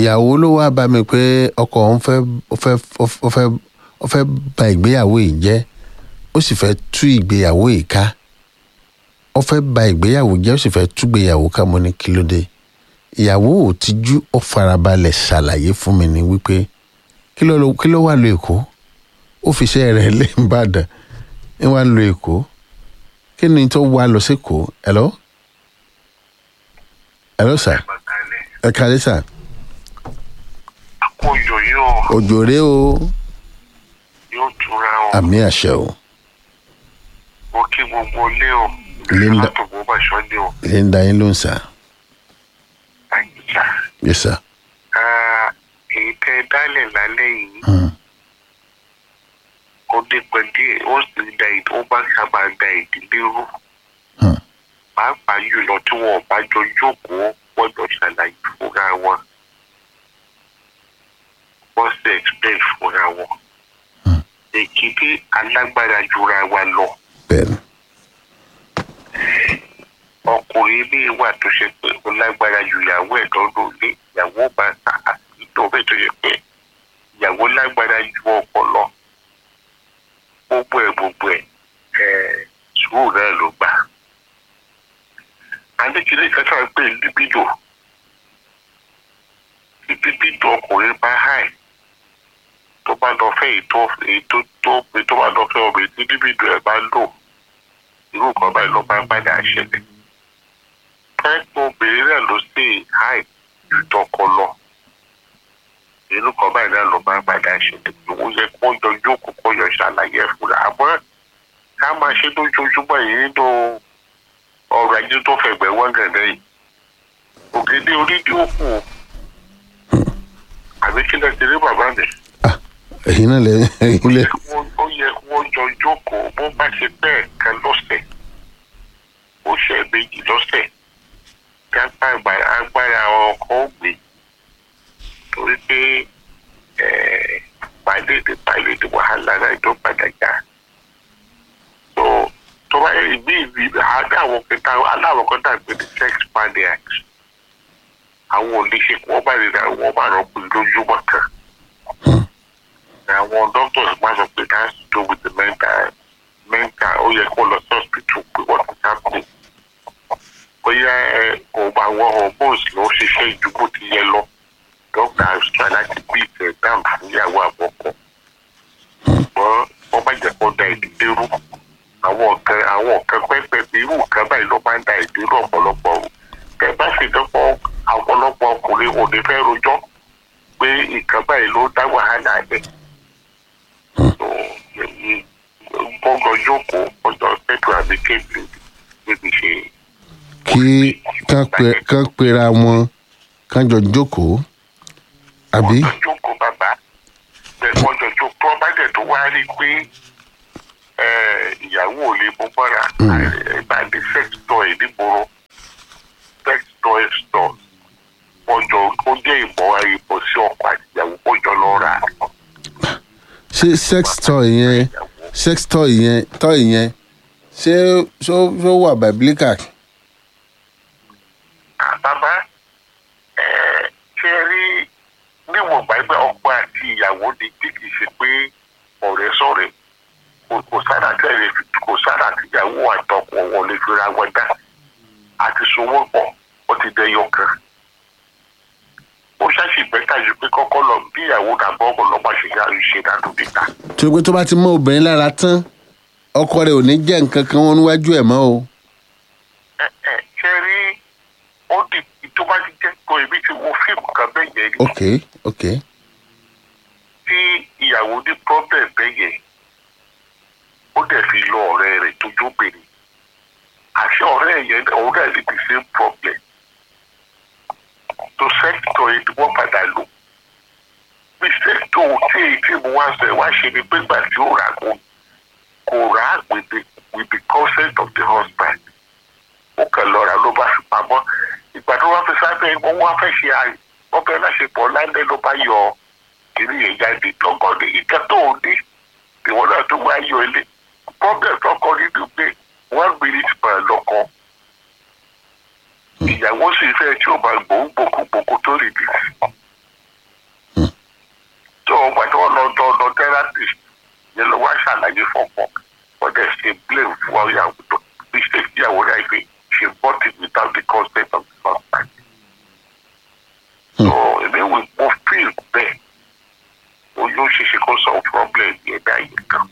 ìyàwó ló wá bá mi pé ọkọ òun fẹ́ ó fẹ́ ó fẹ́ ó fẹ́ ba ìgbéyàwó yìí jẹ́ ó sì fẹ́ tú ìgbéyàwó yìí ká ó fẹ́ ba ìgbéyàwó jẹ́ ó sì fẹ́ tú ìgbéyàwó ká mo ní kí ló dé ìyàwó ò tijú ó farabalẹ̀ ṣàlàyé fún mi ní wípé kí ló kí ló wà lọ èkó ó fi iṣẹ́ rẹ̀ lé ìbàdàn ń wá lọ èkó kí ni tó wá lọ sí èkó hello hello sir ẹ kálẹ́ sir àkójọ yóò òjò rèé o yóò tura o àmì àṣẹ o mo kí gbogbo ilé o Linda- látòkò bàṣọ ni o ilé ń da yín ló ń sà àyíká yes sir èyí tẹ dálẹ̀ lálẹ́ yìí Hmm. ó dé pẹ́ díẹ̀ ó sì da ìdí ó bá sábà da ìdílé rú Hmm. pàápàá jùlọ tí wọn ò bá jọ jókòó gbọ́dọ̀ ṣàlàyé fúnra wọn wọ́n sì explain fúnra wọn èkìtì alágbára jura wa lọ. bẹ́ẹ̀ni ọkùnrin ilé wà tó ṣe pé ó lágbára ju ìyàwó ẹ̀ lọ́dún ilé ìyàwó bá ta àtúntò bẹ́ẹ̀ tó ṣe pé ìyàwó lágbára ju ọkọ lọ gbogbo ẹ̀ gbogbo ẹ̀ ẹ̀ sùúrù náà ló gbà. adékìlẹ̀ kẹta ń pè libido libido ọkùnrin bá háì tó bá lọ fẹ́ ètò ètò tó tó bá lọ fẹ́ ọbẹ̀ tí libido ẹ̀ bá lò irú nǹkan báyìí ló bá padà ṣẹlẹ̀. pẹ́ẹ́pọ̀ obìnrin náà ló sì háì ju tọkọ lọ. irú nǹkan báyìí náà ló bá padà ṣẹlẹ̀. ó yẹ kó yọ jókòó kó yọ ṣàlàyé ẹ̀ fúnra. àmọ́ ká máa ṣe lójoojúmọ́ yìí nínú ọrọ̀ ajé tó fẹ̀gbẹ́ wọ́n gẹ̀dẹ̀ yìí. ògèdè orídìí òkú àbí kí lẹ ti rí bàbá mi ah èyí náà lẹ èyí lẹ wọ́n- ó yẹ kí wọ́n jọ jókòó bó bá ṣe bẹ́ẹ̀ kan lọ́sẹ̀ ó ṣe méjì lọ́sẹ̀ kí agbára agbára ọkọ̀ ó gbé torí pé pàdédé pàdédé wàhálà náà tó padà já tó tó bá yẹ ìbí ìbí aláwọ̀ kẹta aláwọ̀ kẹta gbé ní sex maniac àwọn oníṣe kí wọ́n bá lè ra wọ́n bá rọ̀ pé lójúmọ́ kan àwọn doctors máa sọ pé that's to do with the mental mental ó yẹ kó lọ sí hospital pé what is happening bóyá ẹ, kò bá wọ hormones ló ṣiṣẹ́ ju bó ti yẹ lọ doctor try láti bí ìtẹ̀ down fún ìyàwó àbọ̀kọ ṣùgbọ́n wọ́n bá jẹ́ kó da ìdílé rú àwọn nǹkan àwọn nǹkan pẹ́pẹ́ irú nǹkan báyìí ló máa ń da ìdílé ọ̀pọ̀lọpọ̀ rú tẹ bá sì dọ́pọ̀ ọ̀pọ̀lọpọ̀ ọkùnrin ò ní fẹ́ rojọ́ pé nǹkan báyìí ló dá wàhálà ẹ̀ gbọ́dọ̀ jókòó ọjọ́ pẹ̀lú àbí kéèké níbi ṣe kí kán pe kán pera wọn kán jọ jókòó àbí ọjọ́ jókòó bàbá bẹ́ẹ̀ ọjọ́ jókòó ọba dẹ̀ tó wá rí i pé eh, ìyàwó ò lè mú mọ́ra ìbàdí sex toy nígboro sex toy store ọjọ́ ó jẹ́ ìmọ̀ ìbọ̀ sí ọkọ̀ àti ìyàwó ọjọ́ lọ rà á. ṣé sex toy yẹn sex toy yẹn toy yẹn ṣé ṣó ṣó wà biblical bàbá ẹ ṣe rí níwọ̀n gbàgbé ọkọ àti ìyàwó ni tí kì í ṣe pé ọ̀rẹ́ sọ̀rẹ́ kò kò sára tẹ̀lé kò sára tìyàwó àtọkọ wọn lè fira wọn dá àti sowó pọ̀ ó ti dẹyọ kan ó ṣàṣì bẹ́tà ju pé kọ́kọ́ lọ bí ìyàwó dàbọ̀ ọkọ̀ lọ́mọ ṣe yá ṣe dànù níta. tó pé tó bá ti mọ obìnrin lára tán ọkọ rẹ̀ ò ní jẹ́ nǹkan kan wọn níwájú ẹ̀ mọ́ o ẹ ẹ ṣe rí ó di tó bá ti jẹ́ pé èmi ti wo fíìmù kan bẹ́ẹ̀ yẹn rí. ok ok tí ìyàwó ní problem bẹ́ẹ̀ yẹn ó dẹ̀ fi lọ ọ̀rẹ́ rẹ̀ tó jóbìnrin àṣẹ ọ̀rẹ́ yẹn òun náà ní the same problem tó sẹ́kítọ̀ yìí ni wọ́n padà lò bí sẹ́kítọ̀ tí èyí tí mo wá sọ ẹ̀ wá ṣe ni pé gbà tí ó rà kó kò rà á with the with the consent of the husband ó kàn lọ rà ló bá fi pamọ́ ìgbà tó wá fi sábẹ́ wọn wá fẹ́ ṣe àyè wọ́n fẹ́ láṣepọ̀ lálẹ́ ló bá yọ ọ́ kìíní yẹn jáde lọ́kàn ní ìka tó o ní ìwọ náà tó wá yọ ilé problem tọkọ nínú pé one minute per lọkọ ìyàwó sì fẹ́ tí ó máa gbòó gbòkúgbòkú tó rí bí fọ́pọ̀ ọ̀dẹ̀ ṣe blame fún ọ̀yàwó tó mistake ìyàwó rẹ̀ pé she bought it without the consent of the husband. so èmi wò mo feel bẹ́ẹ̀ oyún ṣíṣe kó sọ problem yẹn dá yẹn kan.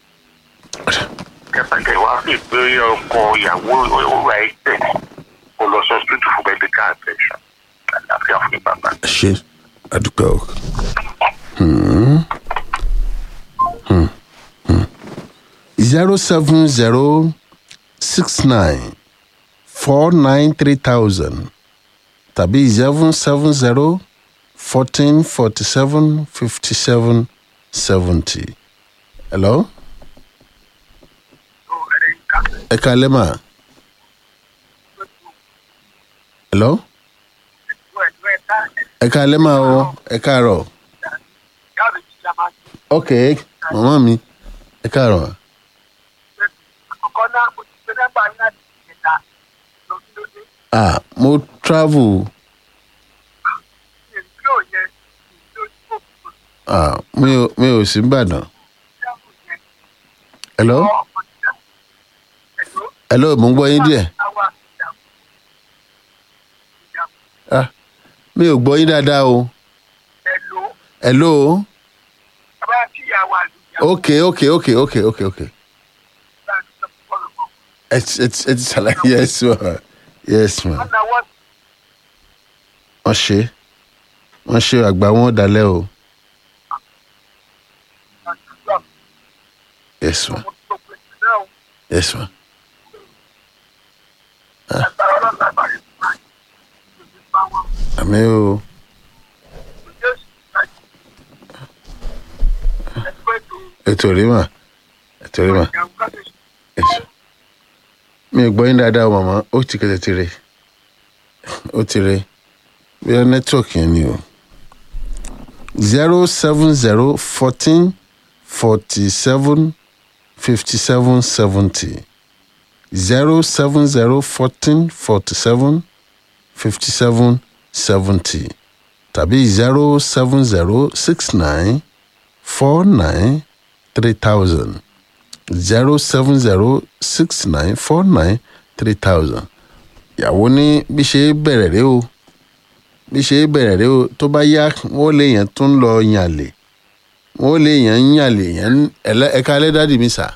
kẹtàkẹ wá fi pé ọkọ ìyàwó òwúrọ̀ ẹ̀ tẹ̀ kó lọ sọ hospital for medical attention àlàáfíà fún bàbá. ṣe àdúgbò o. zero seven zero six nine four nine three thousand tàbí seven seven zero fourteen forty seven fifty seven seventy. hello. ẹ kalẹ́ mà. hello. ẹ kalẹ́ mà o ẹ káàárọ̀. ok màmá mi ẹ káàárọ̀. ah mo travel ah mi ò mi ò sí Ìbàdàn. hello hello mo ń gbọ́ yín díẹ̀. ah mi ò gbọ́ yín dáadáa o. hello ok ok ok ok ok ok ẹ ti ẹ ti ẹ ti ṣàlàyé yes ma yes ma wọ́n ṣe wọ́n ṣe àgbà wọn dalẹ̀ o yes ma yes ma àmì o ètò rí mà ètò rí mà ètò mi ò gbọ́ yín dáadáa o màmá ó ti kẹsẹ̀ ti re ó ti re bóyá nẹ́tíwọ̀kì yẹn ni o zero seven zero fourteen forty seven fifty seven seventy zero seven zero fourteen forty seven fifty seven seventy tàbí zero seven zero six nine four nine three thousand zero seven zero six nine four nine three thousand ìyàwó ní bí ṣe bẹ̀rẹ̀ rẹ o bí ṣe bẹ̀rẹ̀ rẹ o tó bá yá wọ́n lè yàn tó ń lọ yànlè wọ́n lè yàn ń yànlè yàn ẹ̀ka alẹ́ dádì mi sà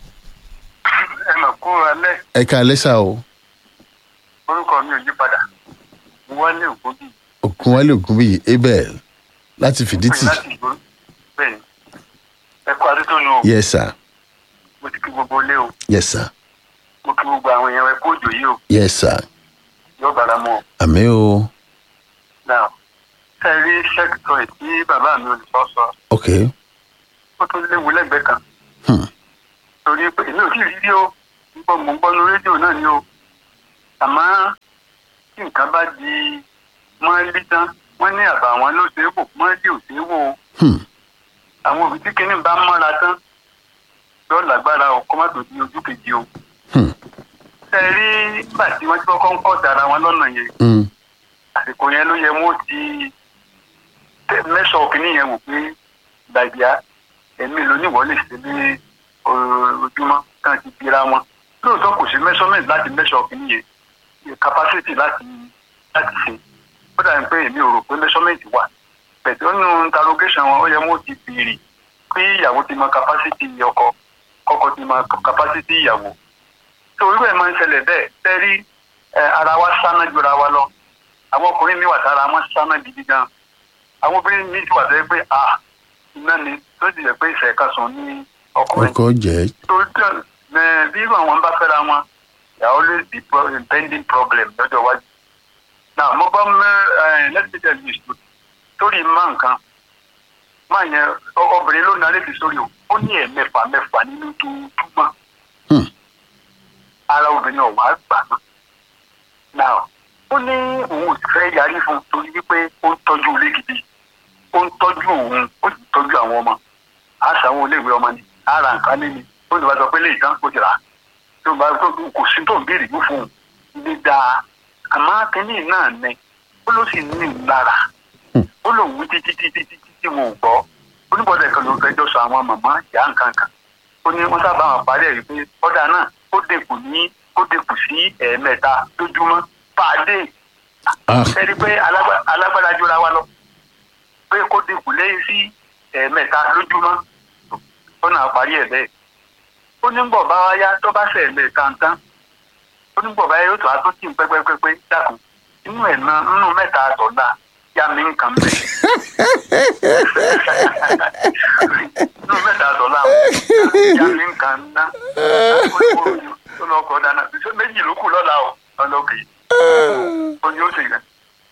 ẹ mà kú alẹ́ ẹ̀ka alẹ́ sà o orúkọ mi ò yí padà mo wá ní ògbógi ògúnwálé ògúnbíyì abel láti fìdítì láti ìgbó bẹ́ẹ̀ ni ẹ kú adétónu o yes sir mo ti kí gbogbo ilé o yes sir mo kí gbogbo àwọn èèyàn ẹ kú òjò yìí o yes sir yóò bára mu o àmì o náà ṣe rí sẹ́kítọ̀ tí bàbá mi ò lè sọ sọ ok ó tún léwu lẹ́gbẹ̀ẹ́ kan hmm. torí pé èmi ò tí ì rí rí o nígbà mo ń gbọ́ nu rédíò náà ni o àmọ́ tí nǹkan bá di mọ́ẹ́lí tán wọ́n ní àbá àwọn ló ṣe é wò mọ́ẹ́lí ò ṣe é wò o Hmm. àwọn òbí tí kinní bá mọ́ra tán yóò lágbára o kó má tó di ojú kejì o. Hmm. ṣe rí nígbà tí wọ́n ti kọ́kọ́ ń kọ́ dára wọn lọ́nà yẹn Hmm. àsìkò yẹn ló yẹ wọ́n ti tẹ- mẹ́sàn-án kìíní yẹn wò pé gbàgbá ẹ̀mí lóníwọ̀ lè ṣe ní o- ojúmọ́ kan ti bira wọn lóòótọ́ kò sí measurement láti measure kìíní yẹn capacity láti láti ṣe ó dàbí pé èmi ò rò pé measurement wà pẹ̀tẹ́ nínú interrogation wọn ó yẹ wọ́n ti béèrè pé ìyàwó ti mọ capacity ọkọ kọ́kọ́ ti mọ capacity ìyàwó tó irú ẹ̀ máa ń ṣẹlẹ̀ bẹ́ẹ̀ tẹ́rí ara wa sáná jura wa lọ àwọn ọkùnrin mi wà tára wọn sáná gidi gan àwọn obìnrin mi ti wà tẹ́ pé a iná ni tó ti jẹ́ pé ìṣẹ̀ka sùn ní ọkùnrin ọkọ jẹ torí tí ẹ bí irú àwọn bá fẹ́ra wọn there always be pro impending problem lọ́jọ́ iwájú. now mo bá mẹ ẹ let's say there is torí má nǹkan má yẹn ọ- obìnrin ló narí bi sórí o ó ní ẹ̀mẹ́fà mẹ́fà nínú tó túmọ̀ Hmm. ara obìnrin ọ̀wá gbà náà. now ó ní òun ò sì fẹ́ yarí fún un torí wípé ó ń tọ́jú ilé gidi ó ń tọ́jú òun ó sì ń tọ́jú àwọn ọmọ àṣàwọn iléèwé ọmọ ni ara nǹkan lé ni ó lè bá sọ pé lè tán kó ti rà á tó bá tó kò sí tó ń béèrè yìí fún un ní dáa àmọ́ kínní náà ní ó ló sì ní ìlara ó lòun wí títí títí títí tí wọn ò gbọ́ oníbọ̀dẹ̀ kan ló fẹjọ́ sọ àwọn màmá ìyá nǹkan kan ó ní wọ́n sábà wọn parí ẹ̀ rí pé ọ̀dà náà ó dẹ̀kù ní ó dẹ̀kù sí ẹ̀ẹ̀mẹ́ta lójúmọ́ pàdé ah ẹni pé alágbá- alágbára jura wa lọ pé kó dínkù lẹ́yìn sí ẹ̀ẹ̀mẹ́ta lójúmọ́ ó náà parí ẹ̀ bẹ́ẹ̀ ó ní bọ̀ bá wá yá tó bá ṣe ẹ̀ẹ̀mẹ́ta ń tán ó ní bọ̀ bá yá yóò tó wá tó tì ń pẹ́pẹ́pẹ́ dákun inú ẹ̀ náà nínú mẹ́ta àtọ̀dá yá mi nǹkan bẹ̀ inú mẹ́ta àtọ̀dá yá mi nǹkan ná ó lọ kọ́ dáná ṣé méjì ló kù lọ́la o ọlọ́kì ó ní ó sì rẹ̀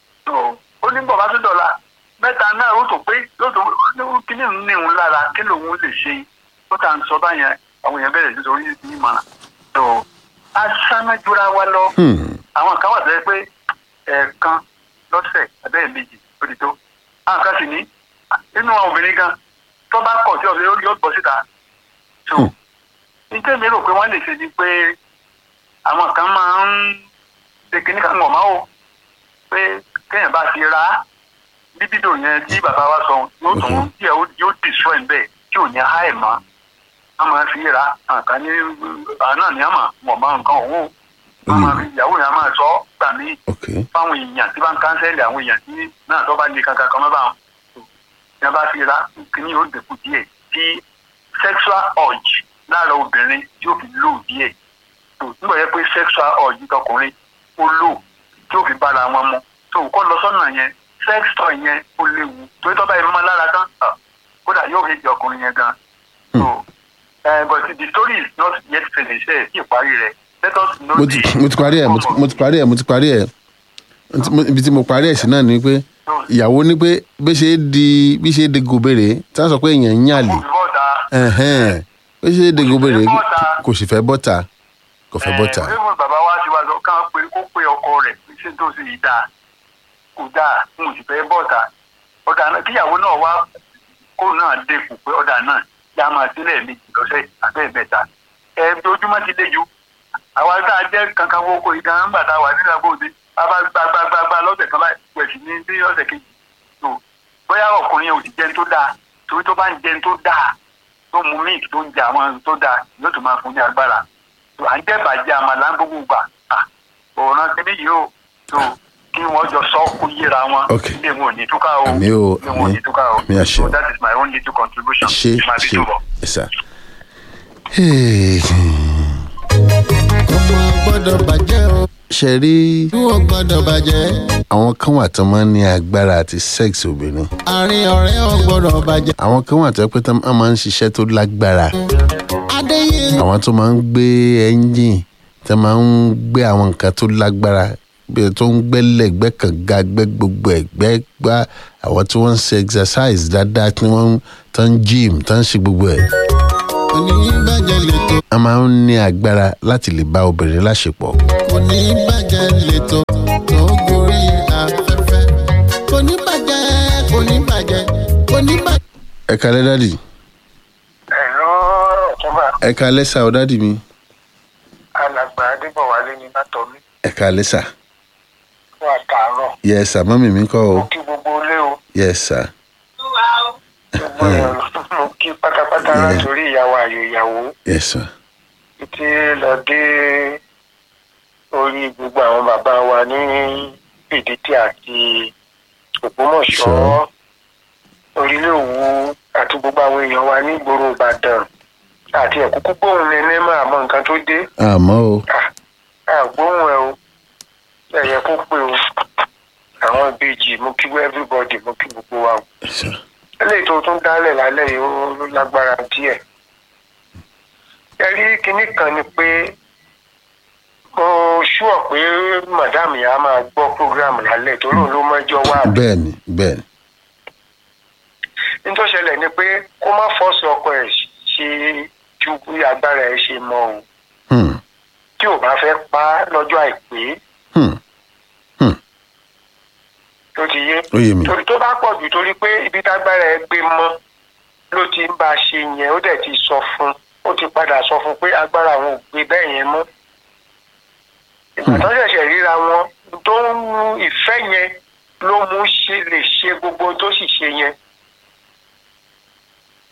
tó ó ní bọ̀ bá tó dọ̀la mẹ́ta náà ó tó pé yóò tó kíní ń ní òun lára kí lòun lè ṣe ó tà ń sọ báyẹn àwọn èèyàn bẹ̀rẹ̀ sí sórí ní ìmọ̀ràn tó asánájúra wa lọ hmm. àwọn kan wà tó yẹ pé ẹ̀ẹ̀kan lọ́sẹ̀ abẹ́ẹ̀ méjì ó ti tó àwọn kan sì ní nínú àwọn obìnrin gan tó bá kọ̀ tí ọ̀sẹ̀ yóò bọ́ síta tó Hmm. nítorí mi rò pé wọ́n lè ṣe ni pé àwọn kan máa ń ṣe kíní kan wọ̀ máa wò pé kéèyàn bá ti ra bíbídò yẹn tí bàbá wa sọ yóò tún Mhm. tí ẹ ó- yóò destroy ń bẹ́ẹ̀ tí ò ní háì mọ́ a máa fi ra àǹkan ní àná ni a máa mọ̀ máa nǹkan òun o a máa fi ìyàwó yẹn a máa sọ ọ́ gbà mí ok fáwọn èèyàn tí bá ń kánsẹ́lì àwọn èèyàn tí náà tó bá lè kankan kan mọ́ bá wọn. ní a bá fi ra kíní yóò dẹ̀kun díẹ̀ tí sexual urge lára obìnrin tí ó fi lò díẹ̀ tó nígbà yẹ pé sexual urge tọkùnrin ó lò tí ó fi bára wọn mu tó kọ́ lọ sọ́nà yẹn sex toy yẹn ó léwu torí tọ́ bá yẹn mọ́ lára tán ah, kódà yóò fi di ọkùnrin yẹn gan. so uh, but the story is not yet finished ẹ̀ sí ìparí rẹ̀ let us know mo ti the mo ti parí ẹ̀ mo ti- mo ti parí ẹ̀ mo ti parí ẹ̀ Ntí mo- ibi tí mo parí ẹ̀ sí náà ni pé ìyàwó ní pé bí ṣe é di bí ṣe é di gòbèrè tí wọ́n sọ pé èèyàn ń yàlè olùbọ̀dà ẹ̀hẹ́n bí ṣe é di gòbèrè bọ́ta. kò sì fẹ́ bọ́ta kò fẹ́ bọ́ta ẹ ẹ bàbá wa ti wá sọ kán pé kó pé ọkọ rẹ̀ ṣé tó sì yí dáa kò dáa n ò sì fẹ́ bọ́ta ọ̀dà náà kíyàwó náà wá kó náà dẹ́kun pé ọ̀dà náà yá máa sílẹ̀ méjì lọ́sẹ̀ àbẹ́ mẹ́ta ẹ ojúmọ́ ti dé ju àwa tá a jẹ́ kankan wọ́kọ̀ ìgbà ńgbà tá a wà nílẹ̀ gbòde a bá gbagbagbagba lọ́sẹ̀ kan báyìí pẹ̀sì ní bí ọ̀sẹ̀ kejì tó bóyá ọkùnrin yẹn ò sì jẹun tó dáa torí tó bá ń jẹun tó dáa tó mu míìkì tó ń jẹ àwọn tó dáa yóò tún máa fún ní agbára tó à ń jẹ́ bàjẹ́ àmàlà ń gbogbo gbà òòrùn kíní yìí ó tó kí wọ́n jọ sọ kó yíra wọn Ok. ilé wọn ò ní túká o Àmì o, ilé wọn ò ní àmì. túká o Àmì àṣẹ. so that is my own little contribution ṣe to my ṣe little work. ẹ̀sà. ọmọ gbọ́dọ̀ bàjẹ́ o ṣe rí ìwọ gbọ́dọ̀ bàjẹ́ àwọn kan wà tó máa ń ní agbára àti sex obìnrin àárín ọ̀rẹ́ ò gbọ́dọ̀ bàjẹ́ àwọn kan wà tó yẹ pé tó máa ń ṣiṣẹ́ tó lágbára adéyé àwọn tó máa ń gbé ẹ́ńjìn tó máa ń gbé àwọn nǹkan tó lágbára bí tó ń gbẹ́lẹ̀ gbẹ́ kànga gbẹ́ gbogbo ẹ̀gbẹ́ gbá àwọn tí wọ́n ń ṣe exercise dáadáa tí wọ́n tó ń gym tó ń ṣe gbogbo ẹ̀ òní bàjẹ́ lẹ́tọ̀ wọ́n máa ń ní agbára láti lè bá obìnrin láṣepọ̀ òní bàjẹ́ lẹ́tọ̀ tó gorí afẹ́fẹ́ òní bàjẹ́ òní bàjẹ́ òní bàjẹ́. ẹ kalẹ́ dádì ẹ̀rọ ọ̀túnba ẹ kalẹ́ sà ọ́ dádì mi alàgbà adébọ̀wálé ní bàtọ́mí ẹ kalẹ́ sà fún àtàárọ̀ yẹ sà mọ́mì mi kọ́ o mo kí gbogbo ilé o yẹ sà gbogbo èèyàn mo kí pátápátá Yeah. látòrí ìyàwó àyò ìyàwó yẹ sà títí lọ dé orí gbogbo àwọn bàbá wa ní fìdítì àti ògbómọ̀ṣọ́ Sure. orílẹ̀ òwú àti gbogbo àwọn èèyàn wa ní ìgboro ìbàdàn àti ẹ̀kúkú gbóhùn nẹ́nẹ́ máa mọ nǹkan tó dé àmọ́ o àgbóhùn ẹ o ẹ̀yẹ kó pé o àwọn ìbejì mo kí everybody mo kí gbogbo wa o yẹ sà eléyìí tó tún dálẹ̀ lálẹ́ yìí ó lágbára díẹ̀. ẹ rí kinní kan ni pé mo ṣúọ̀ pé madam yà á máa gbọ́ program lálẹ́ torí òun ló mọ́jọ́ wá. bẹ́ẹ̀ ni bẹ́ẹ̀ ni nítorí ṣẹlẹ̀ ni pé kó má fọ́ọ̀sì ọkọ ẹ̀ ṣe ju bí agbára ẹ̀ ṣe mọ o Hmm, tí ò bá fẹ́ pa á lọ́jọ́ àìpé hmm, tó ti yé. ó yé mi torí tó bá pọ̀ jù torí pé ibi tágbára ẹ gbé mọ́ ló ti ń bá a ṣe yẹn ó dẹ̀ ti sọ fún ó ti padà sọ fún pé agbára àwọn ò gbé bẹ́ẹ̀ yẹn mọ́. ìgbà tó ṣẹ̀ṣẹ̀ ríra wọn tó ń mú ìfẹ́ yẹn ló mú ṣe lè ṣe gbogbo tó sì ṣe yẹn.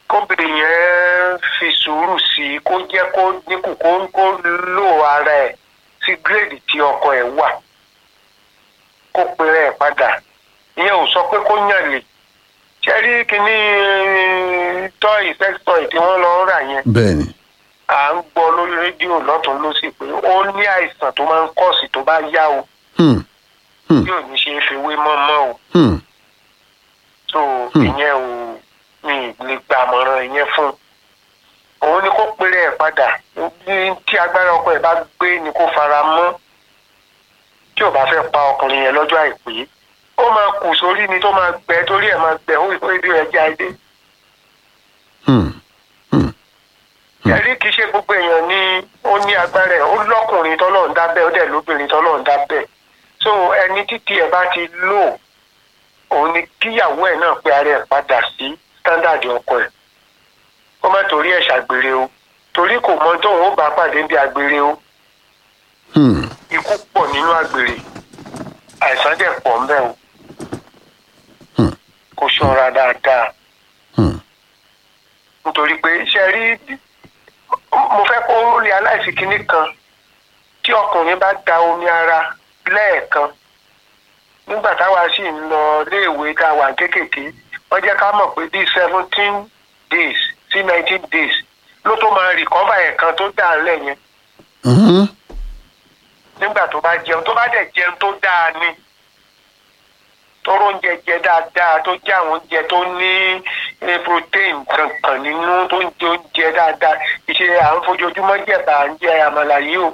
kóbìnrin yẹn fi sùúrù sí i kó jẹ́ kó dínkù kó kó lò ara ẹ̀ sí gírèdì tí ọkọ ẹ̀ wà kó pèrè ẹ̀ padà ìyẹn ò sọ pé kó yàn lè ṣe rí kíní tọ́ì sex toy tí wọ́n lọ rà yẹn bẹ́ẹ̀ ni à ń gbọ́ lórí rédíò lọ́tún lọ́sì pé ó ní àìsàn tó máa ń kọ̀sì tó bá yá o Hmm, Hmm. yóò ní ṣe é fi wé mọ́mọ́ o hmm, so Hmm. ìyẹn ò mi lè gba àmọ̀ràn ìyẹn fún un òun ni kó péré ẹ̀ padà ní tí agbára ọkọ ẹ̀ bá gbé ni kó fara mọ́ tí ò bá fẹ́ pa ọkùnrin yẹn lọ́jọ́ àìpé ó máa kù sórí ni tó máa gbẹ torí ẹ̀ máa gbẹ ó ìpé ibi rẹ̀ já ilé hmm, Hmm. ẹ̀rí kìí ṣe gbogbo èèyàn ni ó ní agbára ẹ̀ ó lọ́kùnrin tọ́lọ́ ń dábẹ́ ó dẹ̀ lóbìnrin tọ́lọ́ ń dábẹ́ so ẹni títí ẹ̀ bá ti lò òun ni kíyàwó ẹ̀ náà pé ara ẹ̀ padà sí standard ọkọ ẹ̀ kó má torí ẹ̀ ṣàgbèrè o torí kò mọ tóun ó bá pàdé bí agbèrè o hmm, ikú pọ̀ nínú àgbèrè àìsàn dẹ̀ pọ̀ ń bẹ̀ o Hmm. kó ṣọ́ra dáadáa hmm, nítorí pé ṣe rí mo fẹ́ kó rí aláìsí kinní kan tí ọkùnrin bá da omi ara lẹ́ẹ̀kan nígbà táwa sì ń lọ léèwé tá a wà kéékèèké wọ́n jẹ́ ká mọ̀ pé bíi seventeen days sí nineteen days ló tó máa rìkọ́fà ẹ̀kan tó dà lẹ̀ yẹn mhm, nígbà tó bá jẹun tó bá dẹ̀ jẹun tó dáa ni tóró oúnjẹ jẹ dáadáa tó jẹ àwọn oúnjẹ tó ní eh, protein kankan nínú tó ń jẹ oúnjẹ dáadáa ìṣe à ń fojoojúmọ́ jẹ̀bà à ń jẹ àmàlà yìí o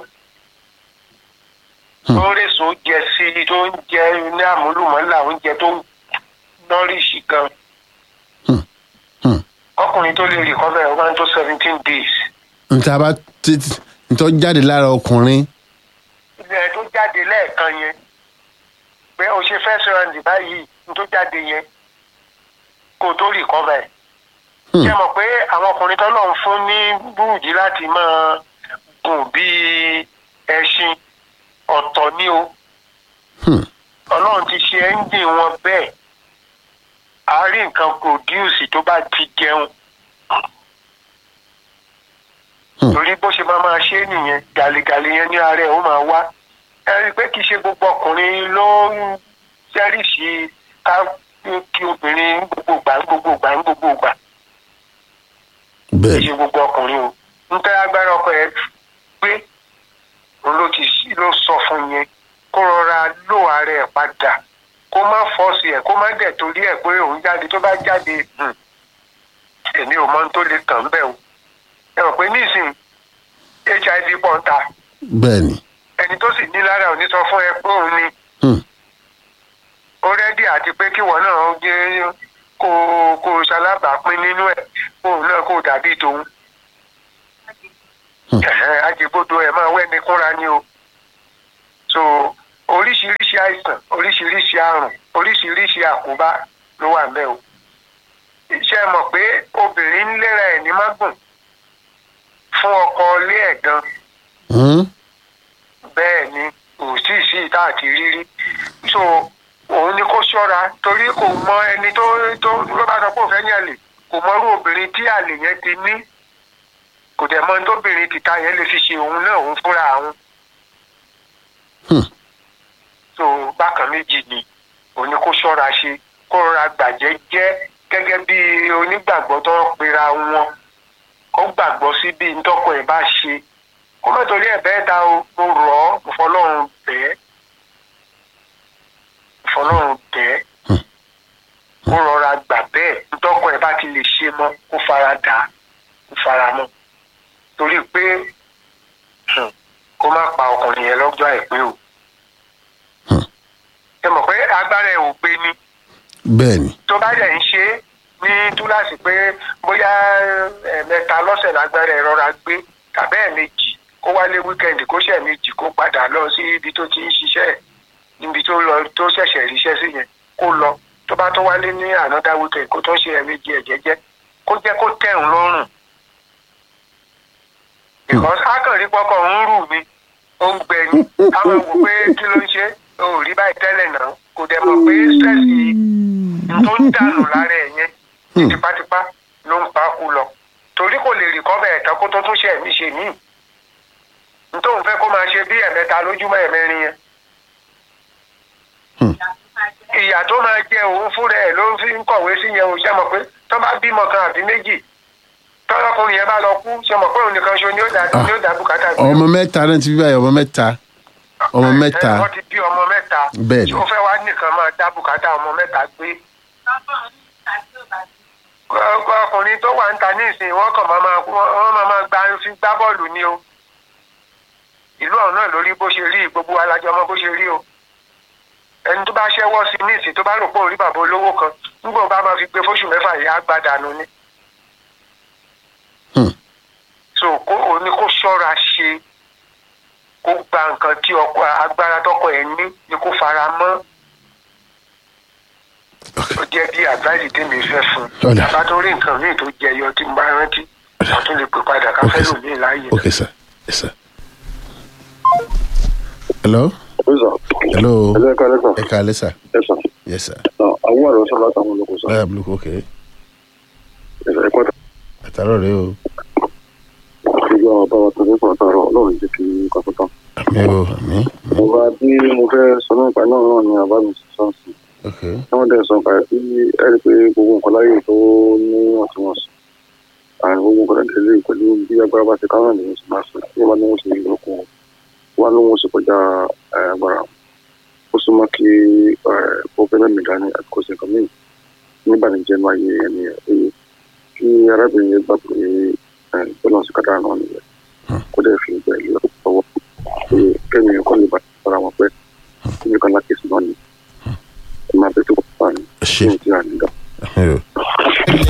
Hmm. tó ń rèso jẹ sí i tó ń jẹ ní àmúlùmọ́là oúnjẹ tó ń nọ́rìṣì gan Hmm. Hmm. ọkùnrin tó lè recover ẹ̀ ó máa ń tó seventeen days nta bá títí ntọ́ jáde lára ọkùnrin ilẹ̀ tó jáde lẹ́ẹ̀kan yẹn pé o ṣe first round báyìí n tó jáde yẹn kó o tó recover ẹ̀. Hmm. ṣé mọ̀ pé àwọn ọkùnrin tó lọ́n fún ní búrùdí láti máa gùn bíi ẹṣin ọ̀tọ̀ ni o Hmm, ọlọ́run ti ṣe ẹ́ńjìn wọn bẹ́ẹ̀ a rí nǹkan produce tó bá ti jẹun Hmm. torí bó ṣe máa máa ṣe é nìyẹn gàlégàlé yẹn ní ara ẹ̀ ó máa wá ẹ rí i pé kì í ṣe gbogbo ọkùnrin ló ń jẹ́rìsì ká kí obìnrin ń gbogbo gbà ń gbogbo gbà ń gbogbo gbà kì í bẹ́ẹ̀ ṣe gbogbo ọkùnrin o ń tẹ́ agbára ọkọ ẹ̀ gbé òun ló ti ló sọ fún yẹn kó rọra lò ara ẹ̀ padà kó má fọ́ọ̀sì ẹ̀ kó má dẹ̀ torí ẹ̀ pé òun jáde tó bá jáde hmm, èmi ò mọ ohun tó lè kàn bẹ́ẹ̀ o ẹ mọ̀ pé nísìnyí hiv pọ̀ ń ta bẹ́ẹ̀ ni ẹni tó sì ní lára ò ní sọ fún ẹ pé òun ni Hmm, ó rẹ́dí àti pé kíwọ náà jẹ́ kó kó ṣalábàápín nínú ẹ̀ kóun náà kó dàbí tòun. Hmm. Ẹ̀hẹ́n, ajẹ́gbọ́dọ̀ ẹ̀ máa wẹ́ni kúnra ni o. so oríṣiríṣi àìsàn oríṣiríṣi àrùn oríṣiríṣi àkóbá ló wà ńbẹ̀ o. iṣẹ́ mọ̀ pé obìnrin ń léra ẹ̀ ní mágùn fún ọkọ ilé ẹ̀ gan hmm, bẹ́ẹ̀ ni kò sí sí ìta àti rírí so òun ni kó ṣọ́ra torí kò mọ ẹni tó tó ló bá sọ pé òun fẹ́ ní àlè kò mọ irú obìnrin tí àlè yẹn ti ní kò dẹ̀ mọ ohun tóbìnrin tìta yẹn lè fi ṣe òun náà òun fúnra òun hmm, so bákan méjì ni òun ni kó ṣọ́ra ṣe kó rọra gbàjẹ́ jẹ́ gẹ́gẹ́ bí onígbàgbọ́ tó ń pera wọn kó gbàgbọ́ sí bí ntọ́kọ ẹ̀ bá ṣe kó má torí ẹ̀ bẹ́ẹ̀ ta o mo rọ̀ ọ́ mo fọlọ́run bẹ́ẹ̀ mo fọlọ́run bẹ́ẹ̀ kó rọra gbà bẹ́ẹ̀ ntọ́kọ ẹ̀ bá ti lè ṣe mọ́ kó fara dà á kó fara mọ́ torí pé hmm, kó má pa ọkùnrin yẹn lọ́jọ́ àìpé o Hmm. ẹ mọ̀ pé agbára ẹ̀ ò gbé ni bẹ́ẹ̀ ni tó bá dẹ̀ ń ṣe é ní túláàsì pé bóyá ẹ̀ẹ̀mẹta lọ́sẹ̀ lágbára ẹ̀ rọra gbé tàbí ẹ̀ẹ̀mejì kó wálé wíkẹ́ndì kó ṣẹ̀ méjì kó padà lọ sí ibi tó ti ń ṣiṣẹ́ ẹ̀ níbi tó lọ tó ṣẹ̀ṣẹ̀ ríṣẹ́ sí yẹn kó lọ tó bá tó wálé ní ànádá wíkẹ́ndì kó tó ṣe ẹ̀ẹ̀mejì ẹ̀ jẹ́jẹ́ kó jẹ́ kó tẹ̀hún lọ́rùn. because akànrí pọ́kọ̀ ń rù mí ó ń gbẹ ni àwọn wò pé kí ló ń ṣe ó rí báyìí tẹ́lẹ̀ náà kò dẹ̀ mọ̀ pé stress yìí tó ń dànù lára ẹ̀ yẹn ní tipátipá ló ń pa kú lọ torí kò lè rí kọ́bẹ̀ ẹ̀tàn kó tó tún ṣe ẹ̀mí ṣe míì nítorí fẹ́ kó máa ṣe bí ẹ̀mẹ́ta lójúmọ́ ẹ̀mẹ́rin yẹn ìyà tó máa jẹ òun fúnra ẹ̀ ló fi ń kọ̀wé sí yẹn o ṣe mọ̀ pé tó bá bímọ kan àbí méjì tọ́lọ́kùnrin yẹn bá lọ kú ṣe mọ̀ pé òun nìkan ṣo ni ó dá ni ó dá bùkátà gbé. ọmọ mẹ́ta náà ti bí báyìí ọmọ mẹ́ta ọmọ mẹ́ta ẹ wọ́n ti bí ọmọ mẹ́ta Bẹ́ẹ̀ ni. tí ó fẹ́ wá nìkan máa dá bùkátà ọmọ mẹ́ta gbé. Ọ- ọkùnrin tó wà ń ta ní ìsìn wọ́n kàn máa máa wọ́n máa máa gba fi gbá bọ́ọ̀lù ni o ìlú ọ̀hún náà lórí bó ṣe rí gbogbo alájọ ọmọ bó ṣe rí o ẹni tó bá ṣẹ́wọ́ sí ní ìsìn tó bá rò pé òun rí bàbá olówó kan nígbà wo bá máa fi gbé fóṣù mẹ́fà yìí á gbá dànù ni. Hmm. so kó o ní kó ṣọ́ra ṣe kó gba nǹkan tí ọkọ agbára tọkọ ẹ̀ ní ni kó fara mọ́ ó jẹ́ bí àgbáyé tèmi fẹ́ fún un Ọ̀dà. bá tó rí nǹkan míì tó jẹyọ tí mo bá rántí wọ́n tún lè pè padà ká fẹ́ Okay, sir. lòmíì láàyè. okay sir yes sir hello Ẹ̀sà. hello Ẹ̀sà ẹ̀ka ẹ̀sà. ẹ káalẹ́ sir Ẹ̀sà. yes sir Àwọn àrò sọ látàwọn olóko sọ. báyà blue okay Ẹ̀sà ẹ̀kọ́ àtàrọ̀ rẹ o ìjọ àbáwá tó nípa àtàrọ̀ ọlọ́run jẹ́ kí kọ́kọ́ tán. àmì o àmì àmì Ọba tí mo fẹ́ sọ nípa náà náà ni àbá mi sọ sí. okay Tí wọ́n dẹ̀ sọ nípa ẹ̀ sí ẹ̀rí pé gbogbo nǹkan láyè tó ní ọ̀túnwọ̀nsì. Àrùn gbogbo nǹkan tẹ̀lé pẹ̀lú bí agbára bá ti káwọn ènìyàn sì máa sọ. Tí wọ́n bá ní wọ́n sì ní ìlú wọ́n ní wọ́n sì kọjá eh, agbára. Ó súnmọ́ kí ó fẹ́ mẹ́mí dání àti kó sì nǹkan míì. Nígbà ní jẹ́ máa yé ẹni ẹ̀ pé kí arábìnrin yẹn gbà pé bọ́lá sí kádàrá náà nìyẹn kó dẹ̀ fi ìgbà ìlú ọwọ́ pé kẹ́mi ẹ̀kọ́ lè bá ara wọn pẹ́ kí nìkan láti sùn náà ni ẹ máa bẹ tó kọ́ pa ni ṣe kí n ti àníga. àmì o